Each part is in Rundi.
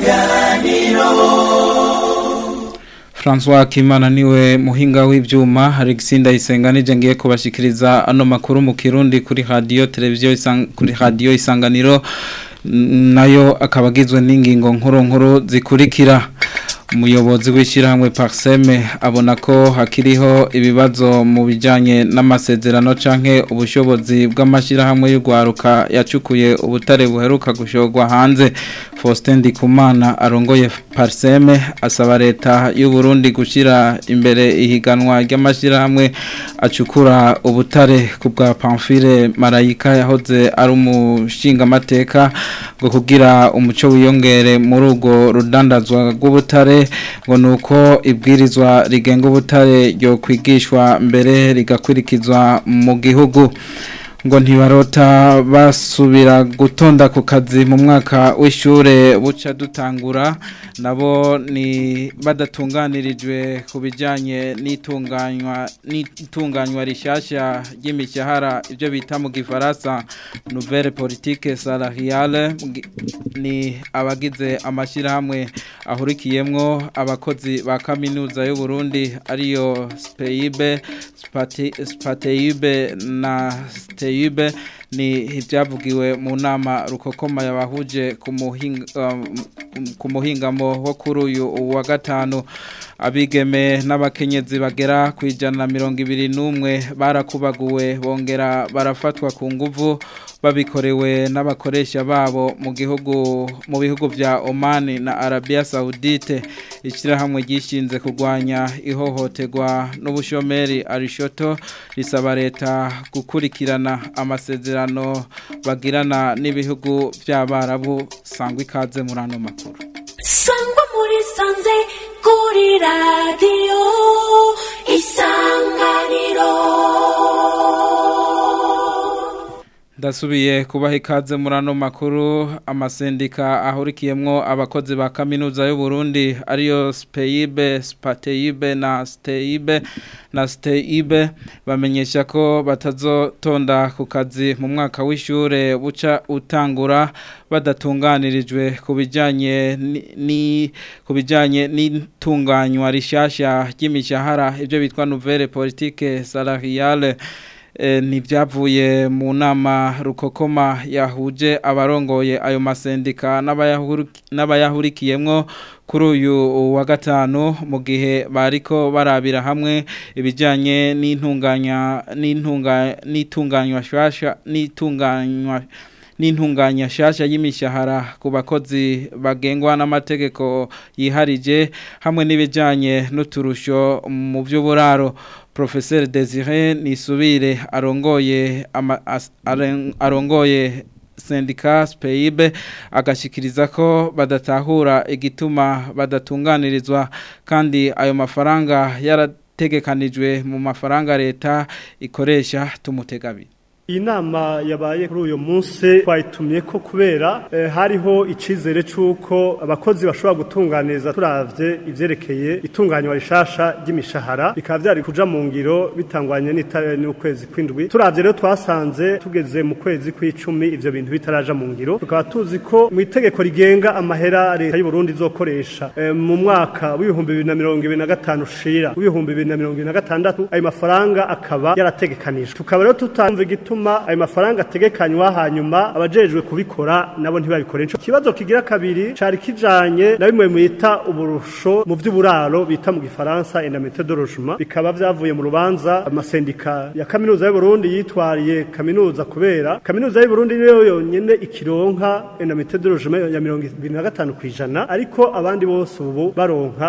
isanganiro François Kimana niwe muhinga w'ivyuma Alexis Ndayisenga nije ngiye kubashikiriza ano makuru mu Kirundi kuri radio televiziyo isang, kuri radio isanganiro nayo akabagizwe n'ingingo nkuru nkuru zikurikira umuyobozi w'ishyirahamwe Parseme abona ko hakiriho ibibazo mu bijyanye n'amasezerano canke ubushobozi bw'amashyirahamwe y'urwaruka yacukuye ubutare buheruka gushorwa hanze Faustin Ndikumana arongoye Parseme asaba leta y'u Burundi gushyira imbere ihiganwa ry'amashyirahamwe acukura ubutare ku bwa Pamphile Marayika yahoze ari umushingamateka ngo kugira umuco wiyongere muri urwo rudandazwa rw'ubutare ngo nuko ibwirizwa rigenga ubutare ryo kwigishwa mbere rigakurikizwa mu gihugu ngo ntibarota basubira gutonda ku kazi mu mwaka w'ishure buca dutangura nabo ni badatunganirijwe ku bijyanye n'itunganywa n'itunganywa rishyashya ry'imishahara ibyo bita mu gifaransa nouvelle politique salariale ni abagize amashyirahamwe ahurikiyemwo abakozi ba kaminuza y'u Burundi ariyo SPEIB SPATEIB na STEIB ni ibyavugiwe mu nama rukokoma yabahuje ku muhingamo wo kuri uyu wa gatanu abigeme n'abakenyezi bagera ku ijana na mirongo ibiri n'umwe barakubaguwe bongera barafatwa ku nguvu babikorewe n'abakoresha babo mu gihugu mu bihugu bya Oman na Arabia Saudite ishyirahamwe ryishinze kurwanya ihohoterwa n'ubushomeri arishoto risaba leta gukurikirana amasezerano bagirana n'ibihugu by'abarabu sangwa ikaze muri ano makuru sangwa muri sanze kuri radiyo isanganiro Ndasubiye kubaha ikaze muri ano makuru amasendika ahurikiyemwo abakozi ba kaminuza y'u Burundi ariyo SPEIB, SPATEIB na STEIB na STEIB bamenyesha ko batazotonda ku kazi mu mwaka w'ishure buca utangura badatunganirijwe ku bijanye ni ku bijanye n'itunganywa rishasha ry'imishahara ibyo bitwa nouvelle politique salariale ntibyavuye mu nama rukokoma yahuje abarongoye ayo masendika n'abayahurikiyemwo kuri uyu wa gatanu mu gihe bariko barabira hamwe ibijyanye n'intunganya n'itunganywa shasha n'itunganywa n'intunganya shasha y'imishahara ku bakozi bagengwa n'amategeko yiharije hamwe n'ibijyanye n'uturusho mu by'uburaro Professeur Desire Nisubire arongoye ama, as, arongoye sendika SPEIB agashikiriza ko badatahura igituma badatunganirizwa kandi ayo mafaranga yarategekanijwe mu mafaranga leta ikoresha tumutegabira iyi nama yabaye kuri uyu munsi twayitumye ko kubera eh, hariho icizere c'uko abakozi bashobora gutunganiza turavye ivyerekeye itunganywa rishasha ry'imishahara bikaba vyari kuja mu ngiro bitangwanye n'ukwezi kw'indwi turavye rero twasanze tugeze mu kwezi kw'icumi ivyo bintu bitaraja mu ngiro tukaba tuzi ko mu itegeko rigenga amahera leta y'u Burundi izokoresha eh, mu mwaka w'ibihumbi bibiri na mirongo ibiri na gatanu ushira w'ibihumbi bibiri na mirongo ibiri na gatandatu ayo mafaranga akaba yarategekanijwe tukaba rero tutamva igituma bituma ayo mafaranga ategekanywa hanyuma abajejwe kubikora nabo ntibabikore ico kibazo kigira kabiri cari kijanye na bimwe mwita uburusho mu vy'uburaro bita mu gifaransa indemnité de logement bikaba vyavuye mu rubanza amasendika ya kaminuza y'u Burundi yitwariye kaminuza kubera kaminuza y'u Burundi niyo yonyene ikironka indemnité de logement ya 25 kwijana ariko abandi bose ubu baronka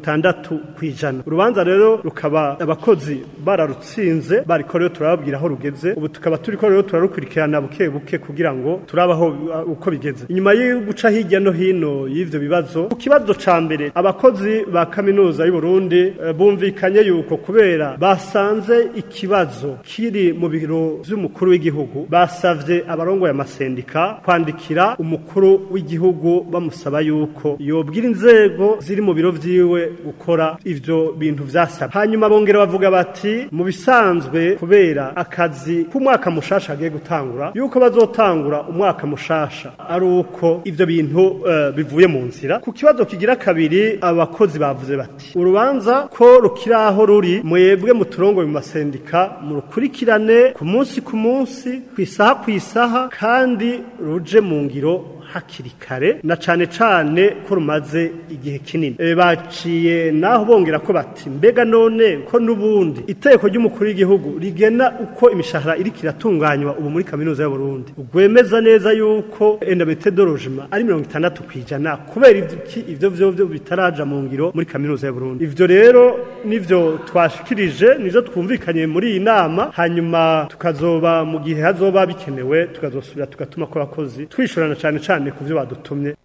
60 kwijana urubanza rero rukaba abakozi bararutsinze bariko rero turababwira aho rugeze ubu tukaba turiko rero turarukurikirana buke buke kugira ngo turabaho uko bigeze inyuma yo guca hirya no hino y'ivyo bibazo ku kibazo ca mbere abakozi ba kaminuza y'u Burundi bumvikanye yuko kubera basanze ikibazo kiri mu biro vy'umukuru w'igihugu basavye abarongo ya masendika kwandikira umukuru w'igihugu bamusaba yuko yobwira inzego ziri mu biro vyiwe gukora ivyo bintu vyasaba hanyuma bongera bavuga bati mu bisanzwe kubera akazi k'umwaka mwaka mushasha agiye gutangura yuko bazotangura umwaka mushasha ari uko ivyo bintu uh, bivuye mu nzira ku kibazo kigira kabiri abakozi bavuze bati urubanza ko rukiraho ruri mwebwe mu turongo mu masendika mu rukurikirane ku munsi ku munsi ku isaha ku isaha kandi ruje mu ngiro hakiri kare na cane cane ko rumaze igihe kinini e, baciye naho bongera ko bati mbega none ko nubundi iteko ry'umukuru w'igihugu rigena uko imishahara iri kiratunganywa ubu muri kaminuza y'u Burundi ugwemeza neza yuko endamete dorojima ari 60 kwijana kubera iki ivyo vyo vyo bitaraja mu ngiro muri kaminuza y'u Burundi ivyo rero nivyo twashikirije nivyo twumvikanye muri iyi nama hanyuma tukazoba mu gihe hazoba bikenewe tukazosubira tugatuma ko abakozi twishurana cane cane cyane ku byo badutumye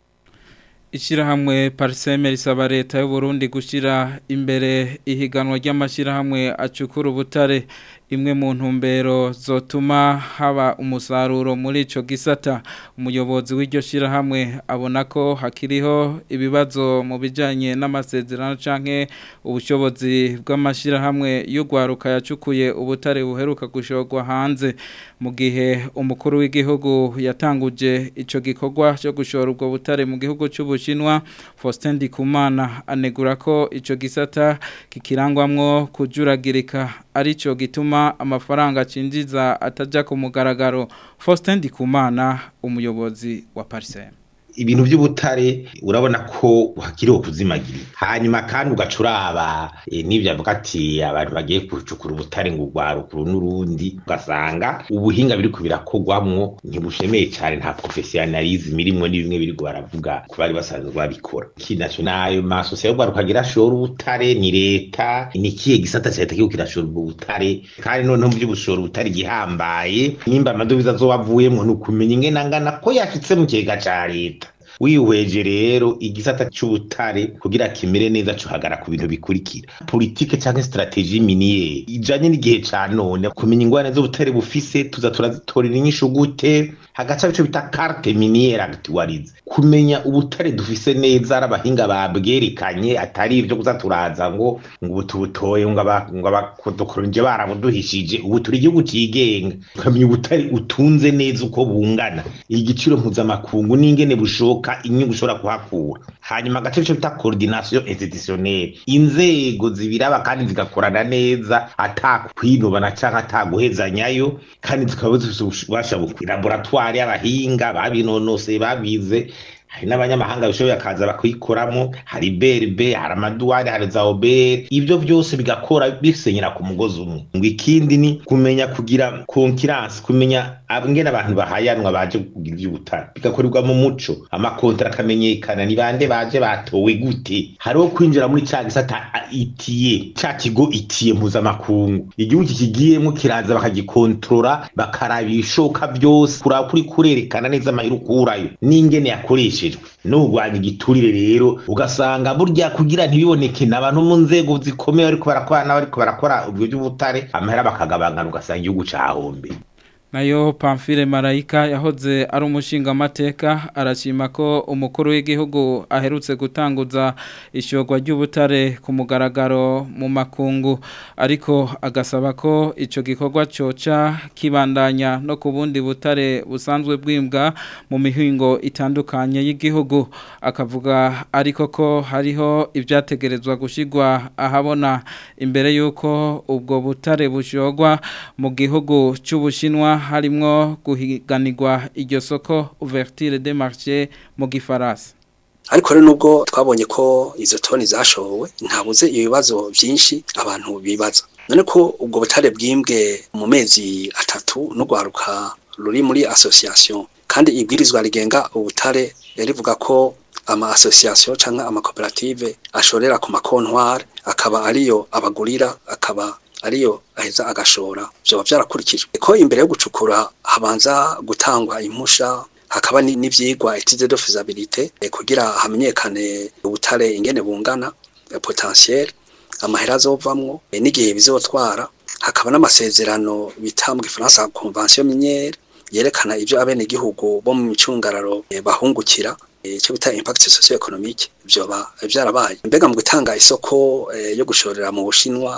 Ishirahamwe Parseme risaba leta y'u Burundi gushira imbere ihiganwa ry'amashirahamwe acukura ubutare imwe mu ntumbero zotuma haba umusaruro muri ico gisata umuyobozi w'iryo shirahamwe abona ko hakiriho ibibazo mu bijanye n'amasezerano canke ubushobozi bw'amashirahamwe y'ugwaruka yacukuye ubutare buheruka gushorwa hanze mu gihe umukuru w'igihugu yatanguje ico gikorwa cyo gushora ubwo butare mu gihugu cy'ubushinwa Faustin Ndikumana anegura ko ico gisata kikirangwamwo kujuragirika arico gituma amafaranga cinjiza ataja ku mugaragaro Faustin Ndikumana umuyobozi wa Parsem ibintu by'ubutare urabona ko hakiriho kuzimagira hanyuma kandi ugacuraba e, n'ibyo avuga ati abantu bagiye gucukura ubutare ngo urwarukuru n'urundi ugasanga ubuhinga biri kubirakorwamwo ntibushemeye cyane nta professionalism irimwo ni bimwe biri baravuga ku bari basanzwe babikora kinaco nayo masosiyo y'urwaruka agira ashora ubutare ni leta ni kiye gisata cya leta kiyo kirashora ubwo butare kandi noneho mu by'ubushora ubutare gihambaye nimba amadovize azobavuyemwo ni ukumenya ingena ngana ko yashitse mu kigega ca leta wihweje rero igisata c'ubutare kugira kimere neza cuhagara ku bintu bikurikira politike canke strategie miniere ijanye n'igihe ca none kumenya ingwane z'ubutare bufise tuza turazitorera inyishu gute hagaca bico bita carte miniere actualize kumenya ubutare dufise neza ari abahinga babwerekanye atari ivyo kuza turaza ngo ngo ubu tubutoye ngo abakodokoronje barabuduhishije ubu turi igihugu cigenga ukamenya ubutare utunze neza uko bungana igiciro mpuzamakungu n'ingene bushoka inyungu ushobora kuhakura hanyuma agace cyo bita coordination institutionnelle inzego zibiraba kandi zigakorana neza atakwinubana canke ataguhezanyayo kandi zikaba zifise ububasha bukwi laboratoire y'abahinga babinonoseye babize hari n'abanyamahanga bishoboye akaza bakikoramo hari berbe hari amaduwari hari za obere ibyo byose bigakora bisenyera ku mugozi umwe ngo ikindi ni kumenya kugira konkiransi kumenya ngene abantu bahayanwa baje kugira iby'ubutare bigakorerwa mu muco amakontara akamenyekana ni bande baje batowe gute hariho kwinjira muri ca gisata itiye ca kigo itiye mpuzamakungu igihugu kikigiyemo kiraza bakagikontorora bakaraba ibishoka byose kuraba kuri kurerekana neza amahera ukurayo n'ingene yakoreshejwe n'urwanya igiturire rero ugasanga burya kugira ntibiboneke n'abantu mu nzego zikomeye ariko barakora n'abariko barakora ubwo by'ubutare amahera bakagabangana ugasanga igihugu cahombe nayo Pamphile Marayika yahoze ari umushinga amateka arashima ko umukuru w'igihugu aherutse gutanguza ishogwa ry'ubutare ku mugaragaro mu makungu ariko agasaba ko ico gikorwa coca kibandanya no ku bundi butare busanzwe bwimbwa mu mihingo itandukanye y'igihugu akavuga ariko ko hariho ibyategerezwa gushigwa ahabona imbere yuko ubwo butare bushogwa mu gihugu cy'ubushinwa harimwo guhiganirwa iryo soko ouverture de marché mu gifaransa ariko rero nubwo twabonye ko izo toni zashowe ntabuze ibibazo byinshi abantu bibaza none ko ubwo butare bwimbwe mu mezi atatu n'urwaruka ruri muri association kandi ibwirizwa rigenga ubutare rivuga ko ama association cyangwa amakoperative ashorera ku makontwari akaba ariyo abagurira akaba ariyo aheza agashora byoba byarakurikijwe ko imbere yo gucukura habanza gutangwa impusha hakaba n'ivyigwa étude de faisabilité kugira hamenyekane ubutare ingene bungana potentiel amahera azovamwo n'igihe bizotwara hakaba n'amasezerano bita mu gifaransa convention minière yerekana ivyo abene igihugu bo mu micungararo bahungukira icyo bita impact socio economique byoba byarabaye mbega mu gutanga isoko yo gushorera mu bushinwa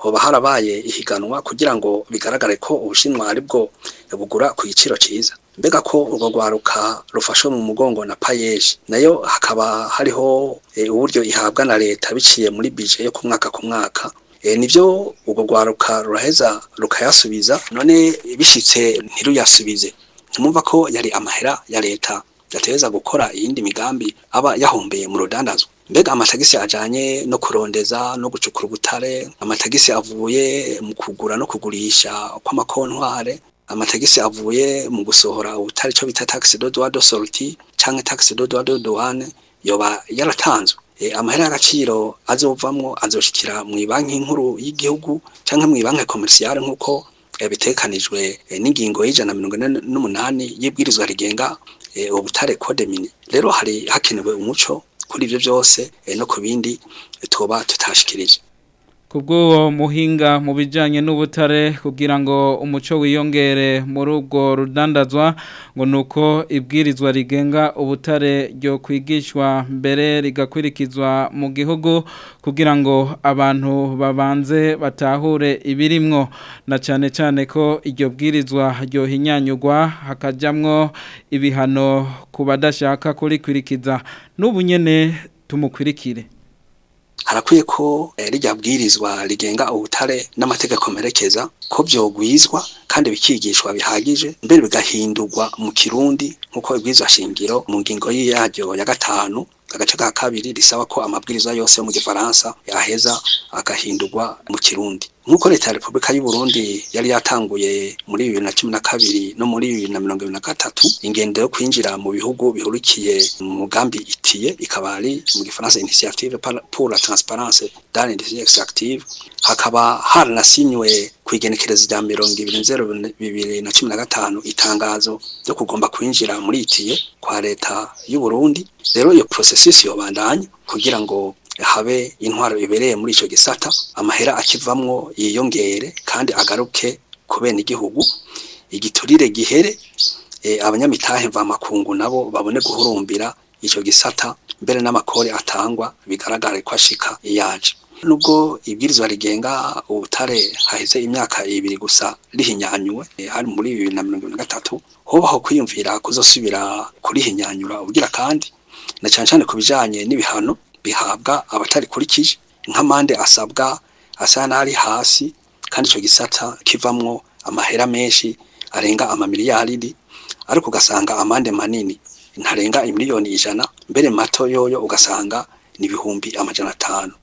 hoba harabaye ihiganwa kugira ngo bigaragare ko ubushinwa ari bwo bugura ku giciro cyiza mbega ko urwo rwaruka rufashwe mu mugongo na payeje nayo hakaba hariho uburyo ihabwa na leta biciye muri bije yo ku mwaka ku mwaka nibyo urwo rwaruka ruraheza rukayasubiza none bishyitse ntiruyasubize ntimwumva ko yari amahera ya leta yateza gukora iyindi migambi aba yahombeye mu rudandazwa mbega amatagisi ajanye no kurondeza no gucukura ubutare amatagisi avuye mu kugura no kugurisha kw'amakontware amatagisi avuye mu gusohora ubutare cyo bita taxe de droit de sortie canke taxe de droit de douane yoba yaratanzwe e, amahera y'agaciro azovamwo azoshikira mu banki nkuru y'igihugu canke mu banki commerciale nkuko e, bitekanijwe e, n'ingingo y'ijana mirongo ine n'umunani y'ibwirizwa rigenga e, ubutare code mine rero hari hakenewe umuco kuri ivyo byose e, no ku bindi tuba tutashikirije kubw'uwo muhinga mu bijyanye n'ubutare kugira ngo umuco wiyongere muri ubwo rudandazwa ngo ni uko ibwirizwa rigenga ubutare ryo kwigishwa mbere rigakurikizwa mu gihugu kugira ngo abantu babanze batahure ibirimwo na cyane cyane ko iryo bwirizwa ryohinyanyugwa hakajyamwo ibihano ku badashaka kurikurikiza n'ubu nyine tumukurikire harakwiye ko rijya bwirizwa rigenga ubutare n'amategeko merekeza ko byogwizwa kandi bikigishwa bihagije mbere bigahindurwa mu kirundi nk'uko ibwirizwa shingiro mu ngingo yaryo ya gatanu agace ka kabiri risaba ko amabwiriza yose yo mu gifaransa yaheza agahindurwa mu kirundi nk'uko leta ya repubulika y'u Burundi yari yatanguye muri bibiri na cumi na kabiri no muri bibiri na mirongo ibiri na gatatu ingendo yo kwinjira mu bihugu bihurikiye mu mugambi itiye ikaba ari mu gifaransa initiative pour la transparence dans l'industrie extractive hakaba haranasinywe ku igenekerezo rya mirongo ibiri nzero bibiri na cumi na gatanu itangazo ryo kugomba kwinjira muri itiye kwa leta y'u Burundi rero iyo processus yobandanya kugira ngo habe intwaro ibereye muri ico gisata amahera akivamwo yiyongere kandi agaruke ku bene igihugu igiturire gihere e, abanyamitahe mvamakungu nabo babone guhurumbira ico gisata mbere n'amakori atangwa bigaragare ko ashika iyaje nubwo ibwirizwa rigenga ubutare haheze imyaka ibiri gusa rihinyanyuwe e, hari muri bibiri na mirongo na gatatu hobaho kwiyumvira kuzosubira kurihinyanyura ubugira kandi na cyane cyane ku bijanye n'ibihano bihabwa abatarikurikije nk'amande asabwa asa n'ari hasi kandi icyo gisata kivamwo amahera menshi arenga amamiliyaridi ariko ugasanga amande manini ntarenga imiliyoni ijana mbere mato yoyo ugasanga ni ibihumbi amajana atanu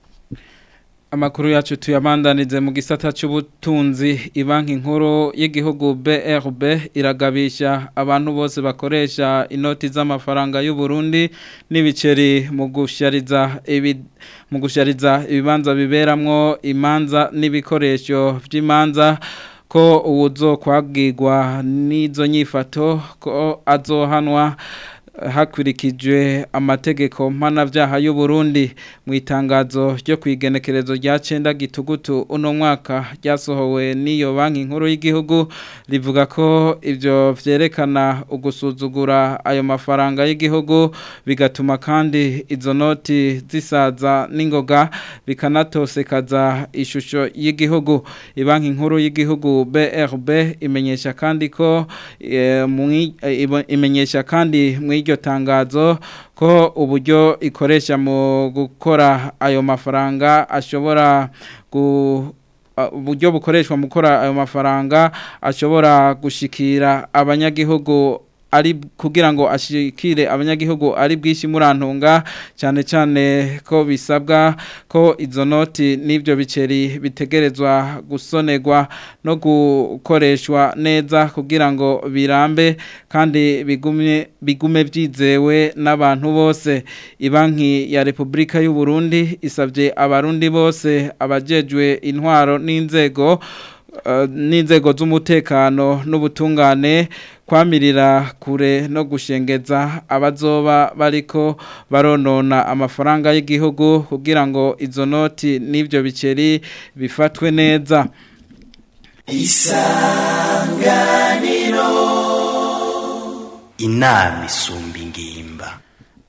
Amakuru yacu tuyabandanize mu gisata cy'ubutunzi ibanki nkuru y'igihugu BRB iragabisha abantu bose bakoresha inoti z'amafaranga y'u Burundi n'ibiceri mu gushariza ibi mu gushariza ibibanza biberamwo imanza n'ibikoresho by'imanza ko uwuzo kwagirwa n'izo nyifato ko azohanwa hakurikijwe amategeko mpanabyaha y'u Burundi mu itangazo ryo kwigenekerezo rya cenda gitugutu uno mwaka ryasohowe n'iyo banki nkuru y'igihugu rivuga ko ivyo vyerekana ugusuzugura ayo mafaranga y'igihugu bigatuma kandi izo noti zisaza n'ingoga bikanatosekaza ishusho y'igihugu ibanki nkuru y'igihugu BRB imenyesha kandi ko e, imenyesha kandi mu iryo tangazo ko uburyo ikoresha mu gukora ayo mafaranga ashobora gu uburyo bukoreshwa mu gukora ayo mafaranga ashobora gushikira abanyagihugu ari kugira ngo ashikire abanyagihugu ari bwishi murantunga cyane cyane ko bisabwa ko izo noti n'ibyo biceri bitegerezwa gusonerwa no gukoreshwa neza kugira ngo birambe kandi bigume bigume byizewe n'abantu bose ibanki ya Republika y'u Burundi isabye abarundi bose abajejwe intwaro n'inzego n'inzego z'umutekano n'ubutungane kwamirira kure no gushengeza abazoba bariko baronona amafaranga y'igihugu kugira ngo izo noti n'ibyo biceri bifatwe neza isanganiro inama isumba ingimba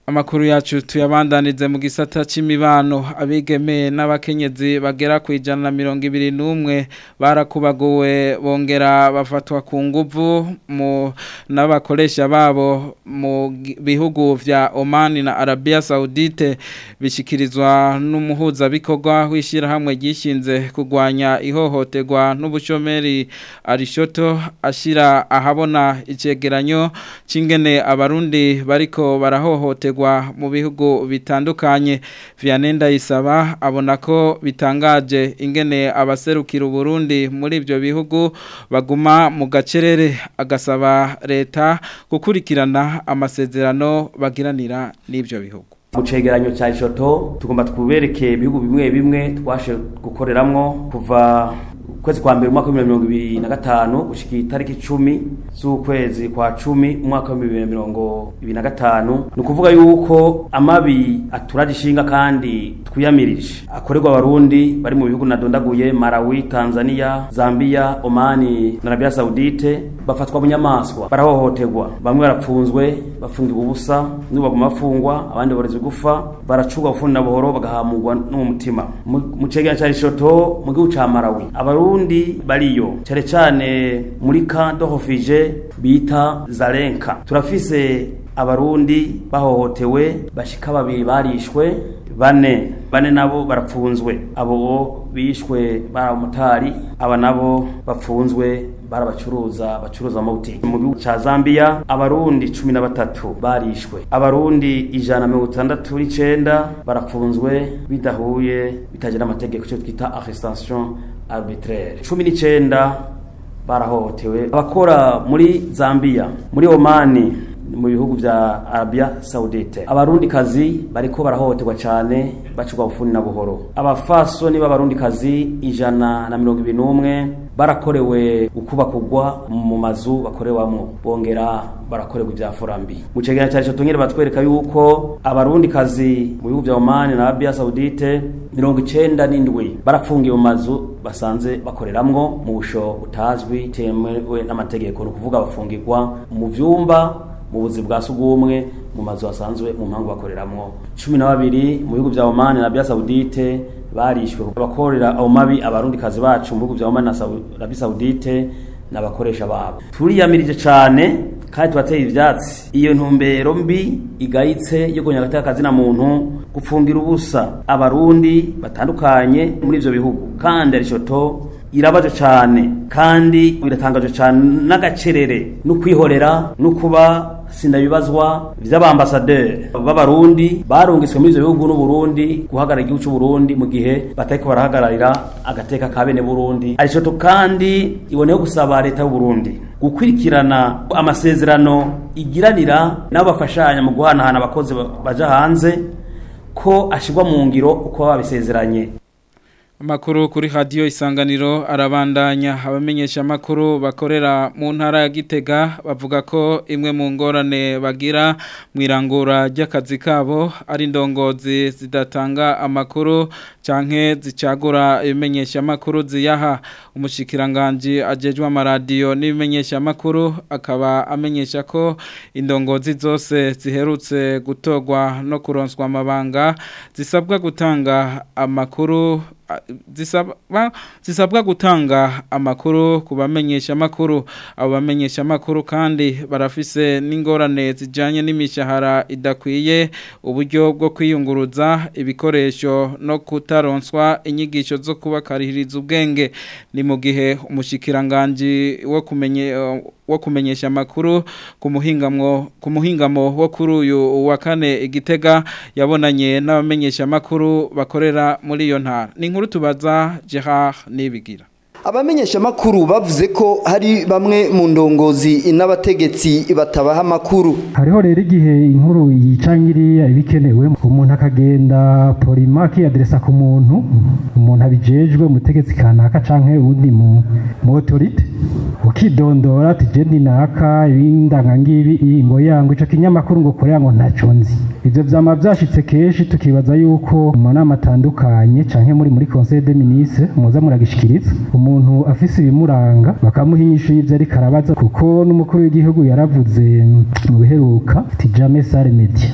Amakuru yacu tuyabandanize mu gisata c'imibano abigeme n'abakenyezi bagera ku ijana na mirongo ibiri n'umwe barakubaguwe bongera bafatwa ku nguvu mu n'abakoresha babo mu bihugu vya Oman na Arabia Saudite bishikirizwa n'umuhuzabikorwa w'ishirahamwe ryishinze kugwanya ihohoterwa n'ubushomeri Arishoto ashira ahabona icegeranyo c'ingene abarundi bariko barahohoterwa mu bihugu bitandukanye Vianenda isaba abona ko bitangaje ingene abaserukira Burundi muri ivyo bihugu baguma mu gacerere agasaba leta gukurikirana amasezerano bagiranira n'ivyo bihugu mu cegeranyo cya Ishoto tugomba tubereke ibihugu bimwe bimwe twashe gukoreramwo kuva ukwezi kwa mbere umwaka wa mirongo ibiri na gatanu gushika itariki icumi z'ukwezi kwa cumi umwaka wa bibiri na mirongo ibiri na gatanu ni ukuvuga yuko amabi aturaje ishinga kandi twiyamirije akorerwa abarundi bari mu bihugu nadondaguye Malawi Tanzania Zambia Omani na Arabia Saudite bafatwa bunyamaswa barahohoterwa bamwe barapfunzwe bafungirwa ubusa n'ubu baguma bafungwa abandi borezwe gufa baracurwa bufundi na buhoro bagahamurwa n'umutima mu cegeranyo cya Lesotho mu gihugu ca Malawi abarundi bariyo cyane cyane muri camp de refuge bita Zarenka turafise abarundi bahohotewe bashika babiri barishwe bane bane nabo barapfunzwe abo bishwe baramutari aba nabo bapfunzwe barabacuruza bacuruza amabuti mu gihugu ca Zambia abarundi cumi na batatu barishwe abarundi ijana mirongo itandatu n'icenda barapfunzwe bidahuye bitagira amategeko icyo twita arrestation arbitraire cumi n'icenda barahohotewe abakora muri Zambia muri Omani mu bihugu vya Arabia Saudite abarundi kazi bariko barahohoterwa cyane bacurwa bufundi na buhoro abafasoni b'abarundi kazi ijana na mirongo ibiri n'umwe barakorewe ukubakugwa mu mazu bakorewamwo bongera barakorerwa ibya furambi mu cegeranyo cya tongere batwereka yuko abarundi kazi mu bihugu vya Oman na Arabia Saudite mirongo icenda n'indwi barafungiye mu mazu basanze bakoreramwo mu busho butazwi temewe n'amategeko ni ukuvuga bafungirwa mu vyumba mu buzi bwa sugumwe mu mazu asanzwe mu mpangu bakoreramwo cumi na babiri mu bihugu vya Oman na Arabia Saudite barishwe abakorera aho mabi abarundi kazi bacu mu bihugu vya Oman na Arabia Saudite n'abakoresha babo turiyamirije cane kandi tubateye ivyatsi iyo ntumbero mbi igayitse yo gonya gataka kazina muntu gupfungira ubusa abarundi batandukanye muri ivyo bihugu kandi arishoto irabaje cyane kandi biratangaje cyane n'agacerere no kwihorera no kuba sindabibazwa vy'abambasaderi b'abarundi barungiswe muri ivyo bihugu n'uburundi guhagarara igihugu c'uburundi mu gihe batariko barahagararira agateka ka bene burundi arishoto kandi iboneyeho gusaba leta y'uburundi gukurikirana amasezerano igiranira n'abo bafashanya mu guhanahana abakozi baja hanze ko ashirwa mu ngiro uko babisezeranye Amakuru kuri radio isanganiro arabandanya abamenyesha makuru bakorera mu ntara ya Gitega bavuga ko imwe mu ngorane bagira mwirangura ry'akazi kabo ari ndongozi zidatanga amakuru canke zicagura ibimenyesha makuru ziyaha umushikiranganje ajejwe amaradiyo n'ibimenyesha makuru akaba amenyesha ko indongozi zose ziherutse gutogwa no kuronswa amabanga zisabwa gutanga amakuru zisabwa zisabwa gutanga amakuru ku bamenyesha makuru abo bamenyesha makuru kandi barafise n'ingorane zijanye n'imishahara idakwiye uburyo bwo kwiyunguruza ibikoresho no kutaronswa inyigisho zo kubakarihiriza ubwenge ni mu gihe umushikiranganje wo kumenye wo kumenyesha amakuru ku muhingamo ku muhingamo wo kuri uyu wa kane igitega yabonanye n'abamenyesha amakuru bakorera muri iyo ntara ni inkuru tubaza Gerard Nibigira abamenyesha makuru bavuze ko hari bamwe mu ndongozi n'abategetsi batabaha amakuru hariho rero igihe inkuru yicangiriya ibikenewe umuntu akagenda polima akiyaderesa ku muntu umuntu abijejwe umutegetsi kanaka canke uwundi mu mu autorite ukidondora ati je ndi naka ibindanga ngibi ingo yangu ico kinyamakuru ngo korea ngo ntaco nzi ivyo vyama vyashitse kenshi tukibaza yuko mu nama atandukanye canke muri muri conseil des ministres muza muragishikiriza umuntu afise ibimuranga bakamuha inyishu y'ivyo ariko arabaza kuko n'umukuru w'igihugu yaravuze mu biheruka ati jamais sale media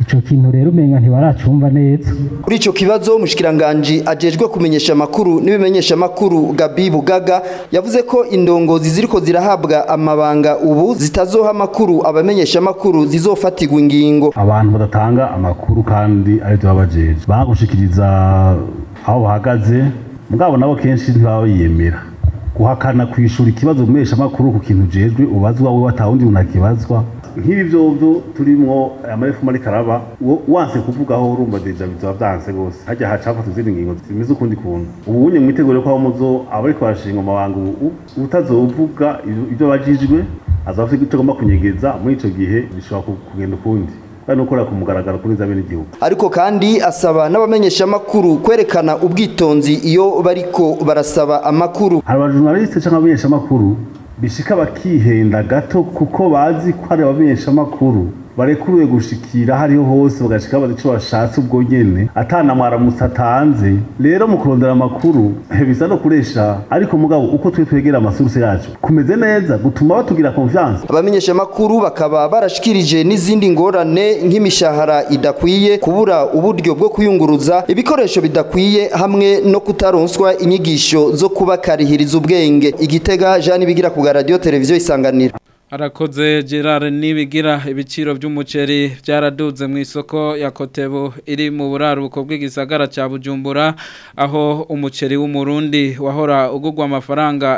ico kintu rero umenga ntibaracumva neza kuri ico kibazo mushikiranganje ajejwe kumenyesha amakuru n'ibimenyesha amakuru Gabi Bugaga yavuze ko indongozi ziriko zirahabwa amabanga ubu zitazoha amakuru abamenyesha amakuru zizofatirwa ingingo abantu badatanga amakuru kandi ari byo babajeje bagushikiriza aho bahagaze mugabo nabo kenshi ntibaba biyemera guhakana kwishura ikibazo umesha amakuru ku kintu ujejwe ubazwa we watawundi umuntu akibazwa nk'ibi vyovyo turimwo amarefu muri karaba wanse kuvugaho urumva deja bizoba vyanse gose harya hacafata izindi ngingo zimeze ukundi kuntu ubu unye mwitegure ko aho muzo abariko barashinga amabanga ubu utazovuga ivyo bajijwe azaba afite icyo agomba kunyegeza muri ico gihe bishobora kugenda ukundi kandi ukora ku mugaragaro kuri za bene igihugu ariko kandi asaba n'abamenyesha amakuru kwerekana ubwitonzi iyo bariko barasaba amakuru hari abajournaliste cyangwa abamenyesha amakuru bishika bakihenda gato kuko bazi ko ari abamenyesha amakuru barekuruye gushikira hariho hose bagashika bazi ico bashatse ubwo nyene atana mwaramutse atanze rero mu kurondera amakuru bisa no kuresha ariko mugabo uko twe twegera amasuruse yacu kumeze neza gutuma batugira confiance abamenyesha amakuru bakaba barashikirije n'izindi ngorane nk'imishahara idakwiye kubura uburyo bwo kuyunguruza ibikoresho bidakwiye hamwe no kutaronswa inyigisho zo kubakarihiriza ubwenge igitega Jean bigira ku radio televiziyo isanganira Arakoze Gerard nibigira ibiciro by'umuceri byaraduze mu isoko ya Kotebu iri mu buraruko bw'igisagara ca Bujumbura aho umuceri w'umurundi wahora ugugwa amafaranga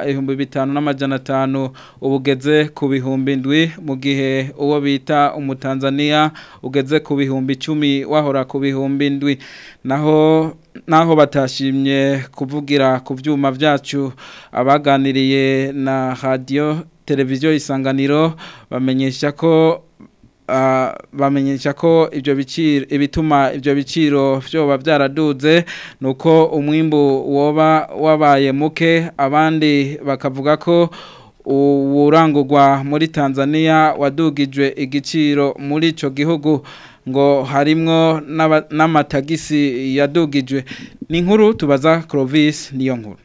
2500 ubugeze ku bihumbi ndwi mu gihe uwo bita umutanzania ugeze ku bihumbi 10 wahora ku bihumbi ndwi naho naho batashimye kuvugira ku vyuma vyacu abaganiriye na radio televiziyo isanganiro bamenyesha ko bamenyesha ko ibyo biciro ibituma ibyo biciro byoba byaraduze nuko umwimbu woba wabaye muke abandi bakavuga ko uwurangurwa muri Tanzania wadugijwe igiciro muri ico gihugu ngo harimwo n'amatagisi yadugijwe ni inkuru tubaza Clovis niyo nkuru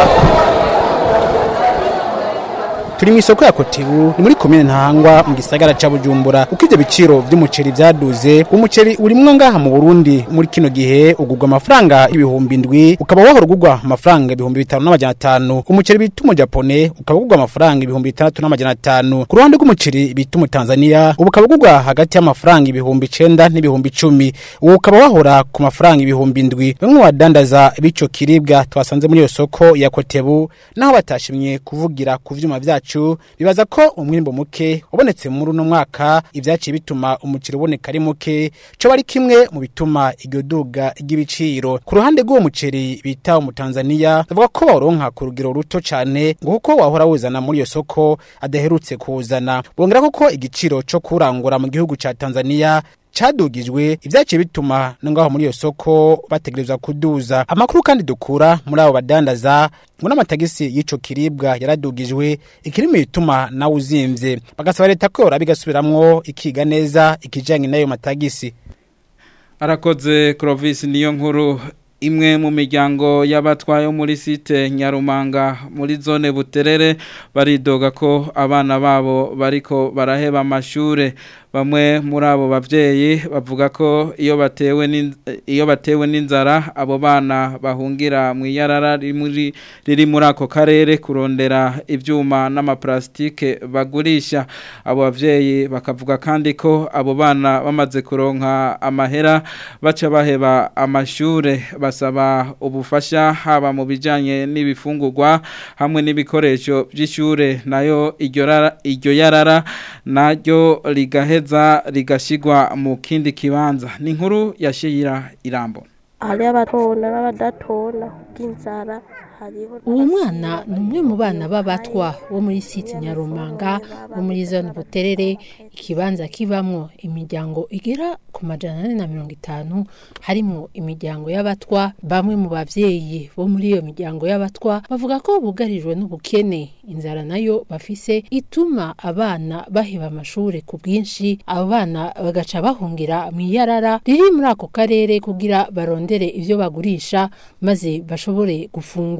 turi mu isoko ya kotebu ni muri komine ntahangwa mu gisagara ca bujumbura uko ivyo biciro vy'umuceri vyaduze umuceri urimwo ngaha mu burundi muri kino gihe ugurwa amafaranga ibihumbi ndwi ukaba wahora ugurwa amafaranga ibihumbi bitanu n'amajana atanu umuceri bita umujapone ukaba ugurwa amafaranga ibihumbi bitandatu n'amajana atanu ku ruhande rw'umuceri bita umutanzaniya ubu ukaba ugurwa hagati y'amafaranga ibihumbi icenda n'ibihumbi icumi ubu ukaba wahora ku mafaranga ibihumbi ndwi bamwe mu badandaza b'ico kiribwa twasanze muri iyo soko ya kotebu naho batashimye kuvugira ku vyuma vyacu bibaza ko umwimbo muke wabonetse muri uno mwaka ivyaciye bituma umuceri uboneka ari muke co bari kimwe mu bituma iryo duga ry'ibiciro ku ruhande rw'uwo muceri bita umutanzaniya bavuga ko bawuronka ku rugero ruto cane ngo kuko wahora wuzana muri iyo soko adaherutse kuwuzana bongera ko igiciro co kurangura mu gihugu ca Tanzania cadugijwe ivyaciye bituma ngaho muri iyo soko bategerezwa kuduza amakuru kandi dukura muri abo badandaza ngo n'amatagisi y'ico kiribwa yaradugijwe ikirimi bituma nawe uzimvye bagasaba leta ko yora bigasubiramwo ikiga neza ikijanye n'ayo matagisi arakoze Clovis niyo nkuru imwe mu miryango y'abatwaye muri site nyarumanga muri zone buterere baridoga ko abana babo bariko baraheba amashure bamwe muri abo bavyeyi bavuga ko iyo batewe iyo batewe n'inzara abo bana bahungira mu yarara riri riri muri ako karere kurondera ivyuma n'amaplastike bagurisha abo bavyeyi bakavuga kandi ko abo bana bamaze kuronka amahera baca baheba amashure basaba ubufasha haba mu bijanye n'ibifungurwa hamwe n'ibikoresho by'ishure nayo iryo yarara naryo rigahe heza rigashigwa mu kindi kibanza ni inkuru yashira irambo hari abatona n'abadatona bw'inzara uwo mwana ni umwe mu bana b'abatwa bo muri siti nyarumanga bo muri zone buterere ikibanza kibamwo imiryango igera ku majana ane na mirongo itanu harimo imiryango y'abatwa bamwe mu bavyeyi bo muri iyo miryango y'abatwa bavuga ko bugarijwe n'ubukene inzara nayo bafise ituma abana baheba amashure ku bwinshi abo bana bagaca bahungira mu iyarara riri muri ako karere kugira barondere ivyo bagurisha maze bashobore gufungura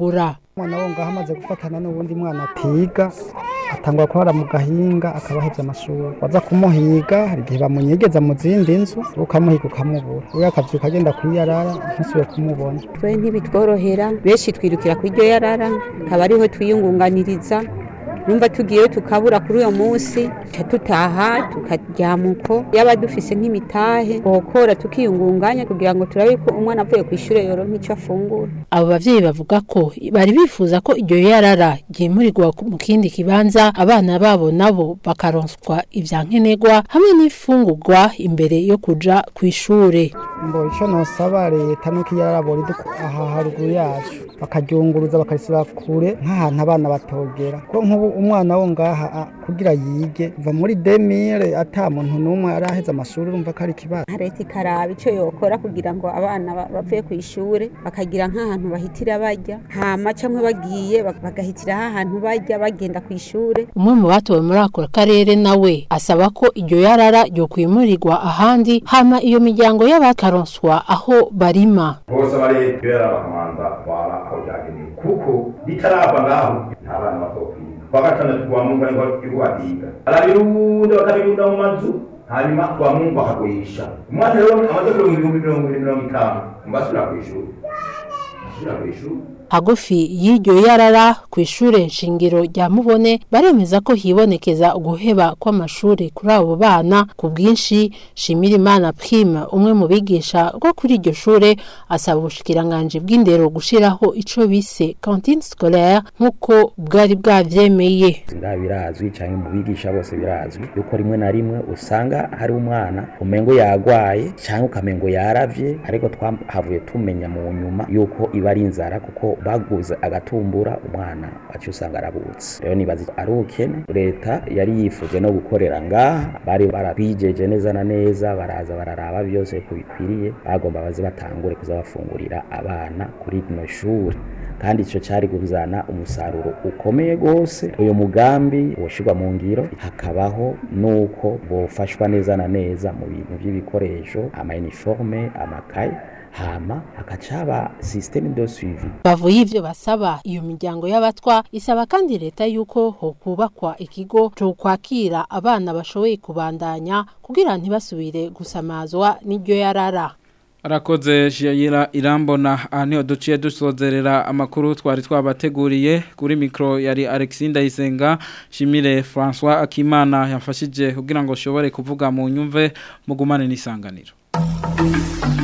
kumubura umwana wo ngaho amaze gufatana n'ubundi mwana atiga atangwa kuhara mu gahinga akaba ahevye amashuri waza kumuhiga hari igihe bamunyegeza mu zindi nzu ukamuhiga ukamubura we akavyuka agenda kwiyarara ntusubire kumubona twe ntibitworohera benshi twirukira ku iryo yarara akaba ariho twiyungunganiriza numva tugiyeyo tukabura kuri uyo munsi tuca tutaha tukaryama uko yaba dufise nk'imitahe bokora tukiyungunganya kugira ngo turabe ko umwana avuye ku ishuri yoronka ico afungura abo bavyeyi bavuga ko bari bifuza ko iryo yarara ryimurirwa mu kindi kibanza abana babo nabo bakaronswa ivyankenerwa hamwe n'ifungurwa imbere yo kuja kw'ishure mbo ico nosaba leta nuko iyarara boriduka aha haruguru yacu bakaryunguruza bakarisira kure nk'ahantu abana batogera ko nk'ubu umwana wo ngaha a, kugira yige va muri demire ata muntu n'umwe araheza amashuri urumva ko ari ikibazo leta ikaraba ico yokora kugira ngo abana ba- bavuye ku ishure bakagira nk'ahantu bahitira barya hama camwe bagiye bak- bagahitira h'ahantu barya bagenda ku ishure umwe mu batowe muri ako karere nawe asaba ko iryo yarara ryokwimurirwa ahandi hama iyo miryango y'abakaronswa aho barima bose bari kubera bakamanza bara aho byagenewe kuko ritarava ngaho nta bana bazokwiga bagatana twamunga ngo yuwadiga arabirunda bakabirunda mu mazu hanyuma twamunga bakagurisha umwana rero amaze kuronka ibihumbi mirongo ibiri mirongo itanu mbasubira ku ishuri asubira ku ishuri hagufi y'iryo yarara ku ishure nshingiro rya mubone baremeza ko hibonekeza uguheba kw'amashuri kuri abo bana ku bwinshi shimirimana prime umwe mu bigisha rwo kuri iryo shure asaba ubushikiranganji bw'indero gushiraho ico bise cantine scolaire nk'uko bwari bwavyemeye ngaha birazwi cyangwa mu bigisha bose birazwi yuko rimwe na rimwe usanga hari umwana umengo yagwaye cyangwa ukamengo yaravye ariko twahavuye tumenya mu nyuma yuko iba ari inzara kuko baguze agatumbura umwana wacu usanga arabutse rero nibaza ari ubukene leta yari yifuje no gukorera ngaha bari barabwijeje neza na neza baraza bararaba byose ko bikwiriye bagomba baze batangure kuza bafungurira abana kuri rino shuri kandi icyo cyari kuzana umusaruro ukomeye rwose uyu mugambi woshirwa mu ngiro hakabaho nuko bofashwa neza na neza mu bintu by'ibikoresho ama-uniforme amakaye hama hakacaba systeme de suivi bavuye ivyo basaba iyo miryango y'abatwa isaba kandi leta yuko hokubakwa ikigo cyo kwakira abana bashoboye kubandanya kugira ntibasubire gusamazwa n'iryo yarara Arakoze Shiyira Irambona aha niho duciye dusozerera amakuru twari twabateguriye kuri mikro yari Alexinda Isenga Shimire François Akimana yafashije kugira ngo shobore kuvuga mu nyumve mugumane n'isanganiro